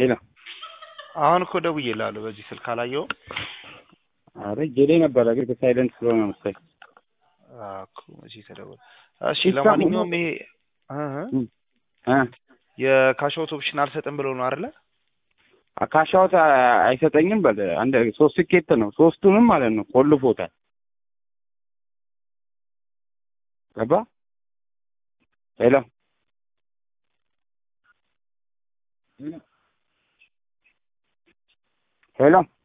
ሌላ አሁን እኮ ደውዬልሃለሁ በዚህ ስልክ አላየኸውም? አረ ጄሌ ነበረ ግን ሳይለንት ስለሆነ መሰለኝ። አዎ እኮ መቼ ተደወለ? እሺ ይሳሙ ለማንኛውም ይሄ እ እ እ የካሽአውት ኦፕሽን አልሰጥም ብሎ ነው አይደለ? ካሻውት አይሰጠኝም። በል አንድ ሶስት ስኬት ነው ሶስቱንም ማለት ነው ቆልፎታል። ገባ ሄሎ ሄሎ